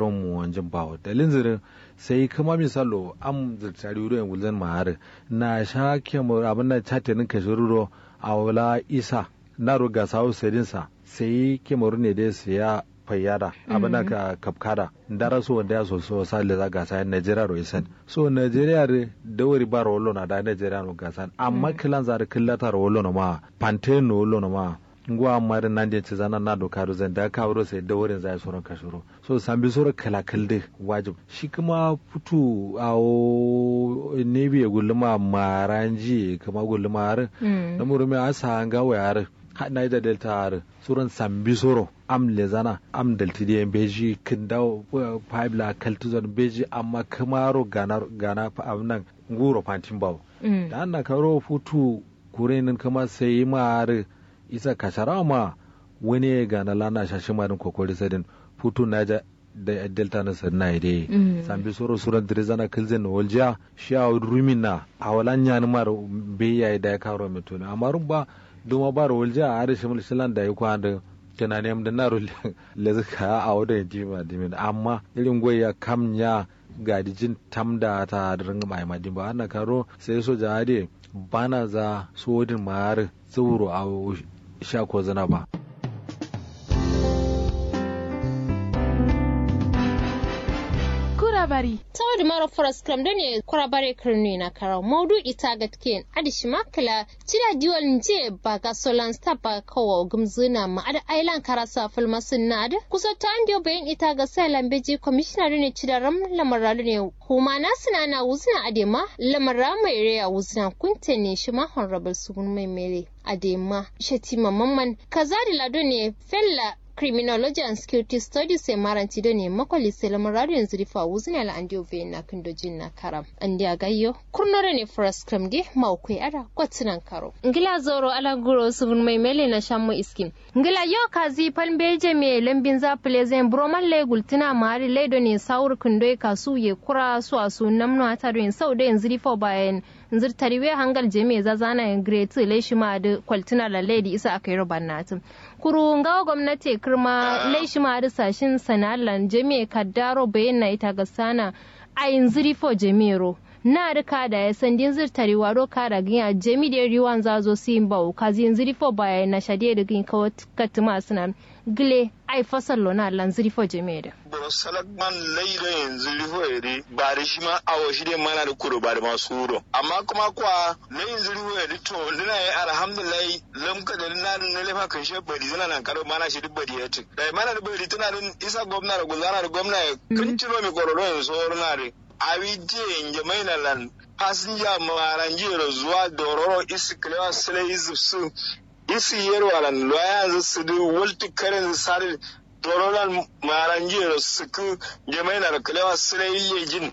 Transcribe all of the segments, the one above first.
sauran mu wanjin bawo dalin zirin sai kuma misalo am zirtari wuro yan gulzan mahar na sha kemur abin da chatenin kashiruro a wala isa na ruga sawo sedinsa sai kemur ne dai siya fayyada abin da ka kafkada dara so wanda ya so so sa le za gasa Nigeria ro isen so Nigeria re da wuri ba ro na da Nigeria no gasa amma kilan za da killata ro na ma pantene ro na ma ngwa amma da nan je zana na doka ro zan da ka wuro sai da wurin zai so ka shiro so san bi soro kala kalde wajib shi kuma futu awo ne bi gulma maranji kuma gulma har na murumi asa ga wayar na da delta har suran sambi soro am lezana am dalti di beji kindaw pibla kaltuzon beji amma kamaro gana gana fa amnan nguro pantin baw da anna karo futu kurenin kama sai mar isa kashara ma wani gana lana shashi marin kokori sadin futu naja da delta na sanna ide sambi soro suran dirizana kilzen walja sha rumina awalan yan mar beya da ya karo mituna amarun ba duma ba walja a arishin mulkilan da ya kwanda kana ne da naro le zaka a wada jima dimin amma irin goya kamnya ga dijin tamda ta rin mai madin ba ana karo sai so jade bana za sodin mar tsoro a sha ko zana ba kurabari tawadu mara foras kram da ne kurabare kirni na karau maudu ita gatken adishi makala tira diwal nje ba ga solan sta ba kawo gumzuna ma ada ailan karasa filmasin na da kusa ta an bayan ita ga sai lambeji commissioner ne cida ram lamaralu ne kuma na suna na wuzna adema lamara mai reya wuzna kunte ne shi ma honorable sugun mai mere adema shatima mamman kazari lado ne fella criminology and security studies e maranti do ne makoli selam radio yanzu rifa wuzina la andio ve na kindo jin na karam andi agayyo kurnore ne first cram de mawkwe ara kwatinan karo ngila zoro ala guro sugun mai mele na shammo iskin ngila yo kazi palmbeje me lambin za plezen broman le gultina mari le do ne saur kindo kasu ye kura su asu namno ata do sau da yanzu rifa bayan nzir tariwe hangal jeme za zana en great le shima da kwaltina la lady isa akai roban natin kuru ngawa gwamnati kirma le shima da sashin sanalan jeme kaddaro bayan na ita ga sana a yanzu rifo jemero na rika da ya san din zir tariwa ro ka da ginya jemi da riwan za zo sin ba ka zin ziri fo baya na shade da gin ka katima suna gile ai fasal lona lan ziri fo jeme da boro salakman laida yanzu rifo ere ba da shi ma awo shi dai mana da kuro ba da masu wuro amma kuma kwa na yanzu rifo ere to dina ya alhamdulillah lamka da na na lefa kan she bari zana nan karo mana shi duk bari ya ci da mana da bari tana din isa gwamna da gulzana da gwamna kan ciro mi kororo yanzu na re awije nje mainalan passenger maranjiro zuwa dororo isi kilewa sile isi su isi yero alan loya su du wulti karen sari dororan maranjiro suku nje mainala kilewa sile iye jin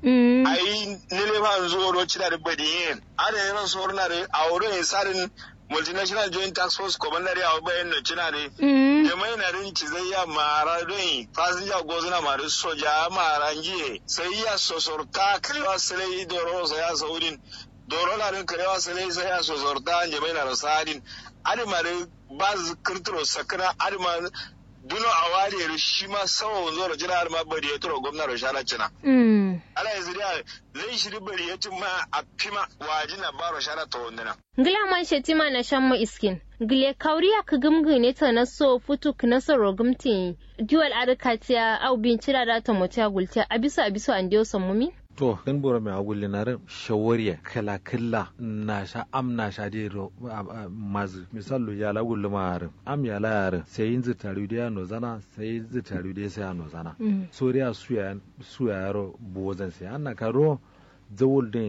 ayi nile fa nzo ro chida de badiyen ada yana sorna de awro sarin multinational joint tax force commander ya bayan no china de jama'i na rin ci zai ya mara don fasinja gozuna mara soja mara njiye sai ya sosorta kirewa silai doro sa ya saurin doro na rin kirewa silai sai ya sosorta jama'i na rasadin adimare ba kirtiro sakana adimare duno a wariyar shi ma sawa wanzo da jira har ma bari ya tura gwamna da shara cina. Ala yanzu da zai shiri bari ya cin ma a fima waji na baro shara ta wanduna. Gila man shetima na shan mu iskin. Gile kauriya ka gumgu ne ta na so futu ka na so rogumti. Diwal arikatiya au bin cira da ta mutu gulta a bisa a bisa an diyo sammumi. to kan bora mai agulli na rin shawariya kala kalla na sha am na sha de ro mazu misalu ya la gulli ma rin am ya la yarin sai yin zitaru da no zana sai zitaru da sai no zana soriya suya suya yaro bozan sai an na karo zawul din